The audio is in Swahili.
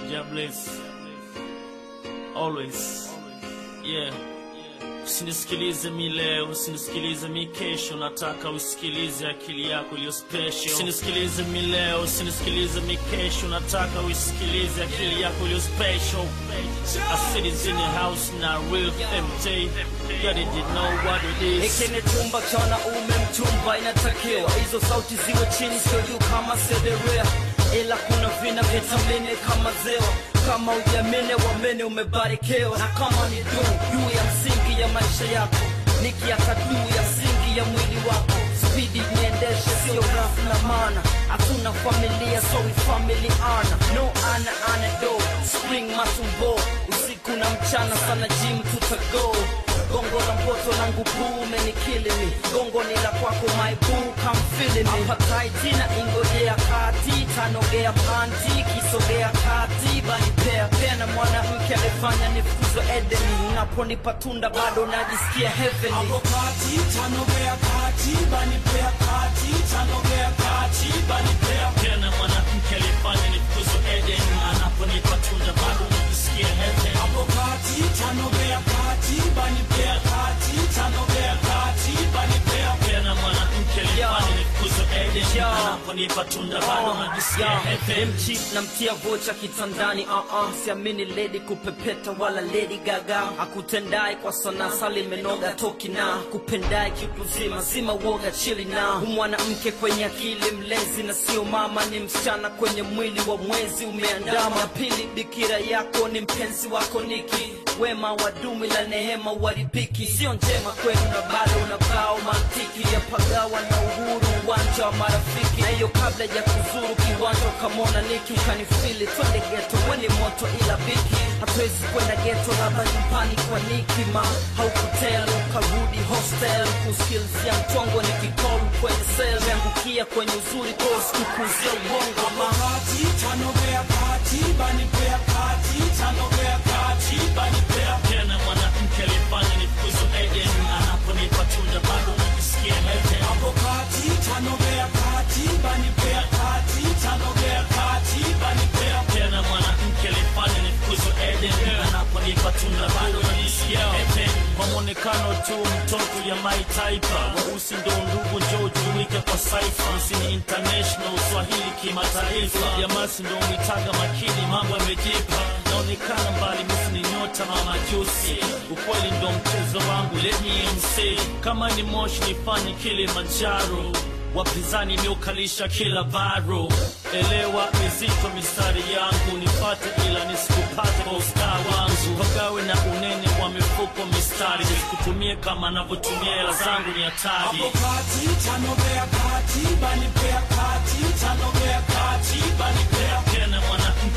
God bless. Always. Yeah. Usinisikilize mi leo, usinisikilize mi kesho, nataka usikilize akili yako iliyo special. Usinisikilize mi leo, usinisikilize mi kesho, nataka usikilize akili yako iliyo special. I said it's in the house now, real empty. God did know what it is. Hiki ni chumba cha wanaume mchumba, inatakiwa hizo sauti ziwe chini, sio juu kama sederea, ila kuna vina vitamini kama zewa. Kama ujamine wamene umebarikiwa, na kama ni duu juu ya msingi ya maisha yako, nikiaka juu ya msingi ya mwili wako spidi niendeshe, sio rafu na mana. Hatuna familia, so we family ana no ana ana do spring matumbo usiku na mchana sana gym tutago gongo la mpoto langu buu umenikili mi gongo ni la kwako my boo come feel me apataiti na ingojea kati tanogea panti kisogea kati banipea pena mwanamke alifanya nifukuzwe edeni unaponipa tunda bado najisikia heavenly Hapo kati tanogea kati banipea kati tanogea kati banipea Tena mwanamke alifanya nifukuzwe Eden, anaponipa tunda bado najisikia heaven. Hapo kati tanogea kati banipea kati tanogea kati banipea Tena mwanamke alifanya nifukuzwe Eden, Yo. anaponipa tunda bado najisikia heaven. mchi namtia vocha kitandani uh -uh. siamini ledi kupepeta wala ledi gaga akutendai kwa sana sali menoga toki na kupendai kikuzima zima woga chili na mwanamke kwenye akili mlezi na sio mama ni msichana kwenye mwili wa mwezi umeandama ya pili bikira yako ni mpenzi wako niki wema wa dumi la nehema waripiki sio njema kwenu na bado unabao mantiki ya pagawa na uhuru uwanja wa marafiki na hiyo kabla ya kuzuru kiwanja ukamona niki ukanifili twende geto weni moto ila biki hatuwezi kwenda geto labda nyumbani kwa nikima haukutel ukarudi hostel kuskilzia mchongo ni kikolu kwenye sel meangukia kwenye uzuri koskukuzia ubongo ma kati tanogea kati banipea kati tanogea kati banipea Tena mwanamke alifanya nifukuzwe Eden, anaponipa tunda bado najisikia heaven. Hapo kati tanogea kati banipea kati tanogea kati banipea Tena mwanamke alifanya nifukuzwe Eden, anaponipa tunda bado najisikia heaven. Kwa mwonekano tu mtoto ya my type, weusi ndo ndugu, njoo jumuike kwa saifa. Sisi ni international, Swahili kimataifa. Jamasi ndo mwitaga makini, mambo yamejipa. Naonekana mbali, misi ni nyota na majusi. Ukweli ndo mchezo wangu, let me MC. Kama ni moshi nifanye Kilimanjaro wapinzani miukalisha kila baro elewa mizito mistari yangu nipate ila nisikupate kwa usta wangu pagawe na unene wa mifuko mistari nisikutumie kama navyotumia hela zangu ni hatari Hapo kati tanogea kati banipea kati tanogea kati banipea tena mwanamke